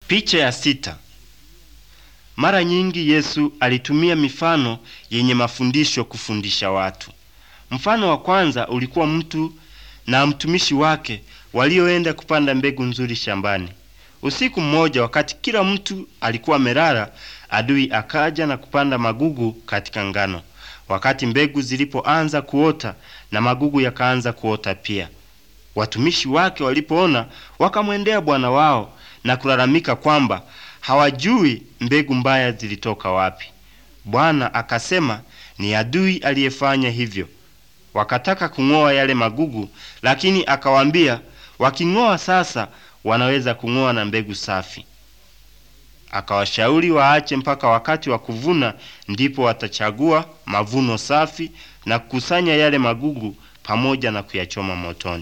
Picha ya sita. Mara nyingi Yesu alitumia mifano yenye mafundisho kufundisha watu. Mfano wa kwanza ulikuwa mtu na mtumishi wake walioenda kupanda mbegu nzuri shambani. Usiku mmoja, wakati kila mtu alikuwa amelala, adui akaja na kupanda magugu katika ngano. Wakati mbegu zilipoanza kuota na magugu yakaanza kuota pia, watumishi wake walipoona, wakamwendea bwana wao na kulalamika kwamba hawajui mbegu mbaya zilitoka wapi. Bwana akasema ni adui aliyefanya hivyo. Wakataka kung'oa yale magugu, lakini akawaambia waking'oa sasa wanaweza kung'oa na mbegu safi. Akawashauri waache mpaka wakati wa kuvuna, ndipo watachagua mavuno safi na kukusanya yale magugu pamoja na kuyachoma motoni.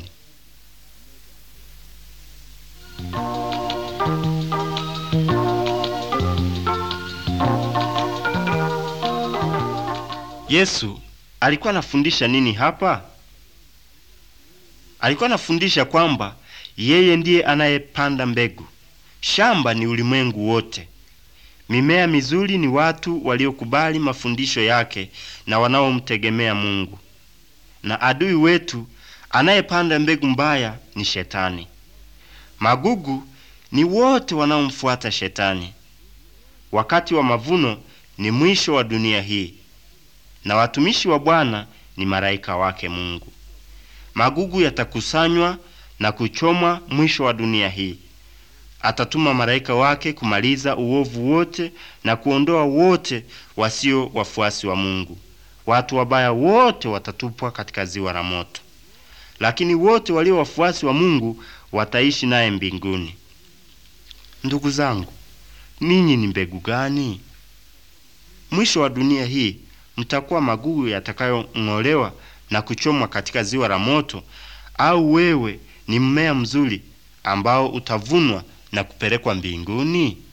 Yesu alikuwa anafundisha nini hapa? Alikuwa anafundisha kwamba yeye ndiye anayepanda mbegu. Shamba ni ulimwengu wote. Mimea mizuri ni watu waliokubali mafundisho yake na wanaomtegemea Mungu. Na adui wetu anayepanda mbegu mbaya ni Shetani. Magugu ni wote wanaomfuata Shetani. Wakati wa mavuno ni mwisho wa dunia hii, na watumishi wa Bwana ni malaika wake Mungu. Magugu yatakusanywa na kuchomwa mwisho wa dunia hii. Atatuma malaika wake kumaliza uovu wote na kuondoa wote wasio wafuasi wa Mungu. Watu wabaya wote watatupwa katika ziwa la moto, lakini wote walio wafuasi wa Mungu wataishi naye mbinguni. Ndugu zangu, ninyi ni mbegu gani? Mwisho wa dunia hii mtakuwa magugu yatakayong'olewa na kuchomwa katika ziwa la moto, au wewe ni mmea mzuri ambao utavunwa na kupelekwa mbinguni?